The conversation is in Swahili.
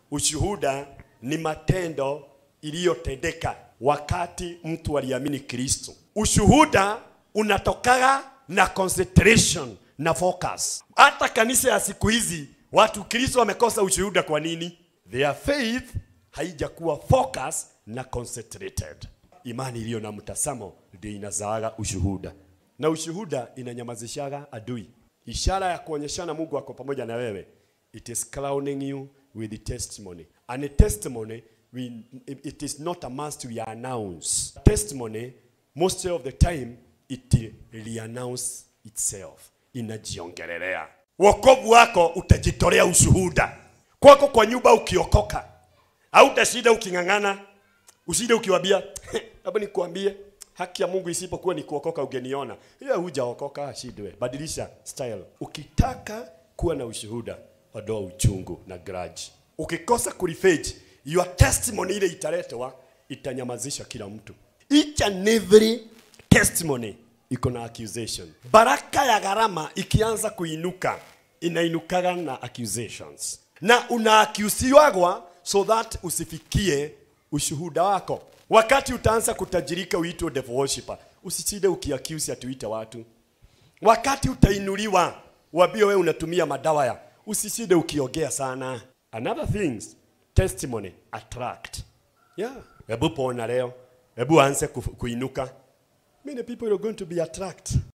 Ushuhuda ni matendo iliyotendeka wakati mtu aliamini Kristo. Ushuhuda unatokaga na concentration na focus. Hata kanisa ya siku hizi watu Kristo wamekosa ushuhuda. Kwa nini? Their faith haijakuwa focus na concentrated. Imani iliyo na mtazamo ndio inazaaga ushuhuda, na ushuhuda inanyamazishaga adui. Ishara ya kuonyeshana Mungu ako pamoja na wewe, it is crowning you with the testimony and a testimony we, it is not a must we announce testimony most of the time it reannounce itself inajiongelelea wokovu wako utajitolea ushuhuda kwako kwa nyumba ukiokoka au utashinda uking'ang'ana usinde ukiwambia hebu nikuambie haki ya Mungu isipokuwa ni kuokoka ungeniona hiyo hujaokoka ashindwe badilisha style ukitaka kuwa na ushuhuda ondoa uchungu na grudge ukikosa kurifage your testimony ile italetwa itanyamazisha kila mtu each and every testimony iko na accusation baraka ya gharama ikianza kuinuka inainukaga na accusations na unaakiusiwagwa so that usifikie ushuhuda wako wakati utaanza kutajirika uitwe devil worshipper usiside ukiaccuse atuite watu wakati utainuliwa wabio wewe unatumia madawa ya usiside ukiogea sana another things testimony attract yeah hebu pona leo hebu anze ku- kuinuka many people are going to be attract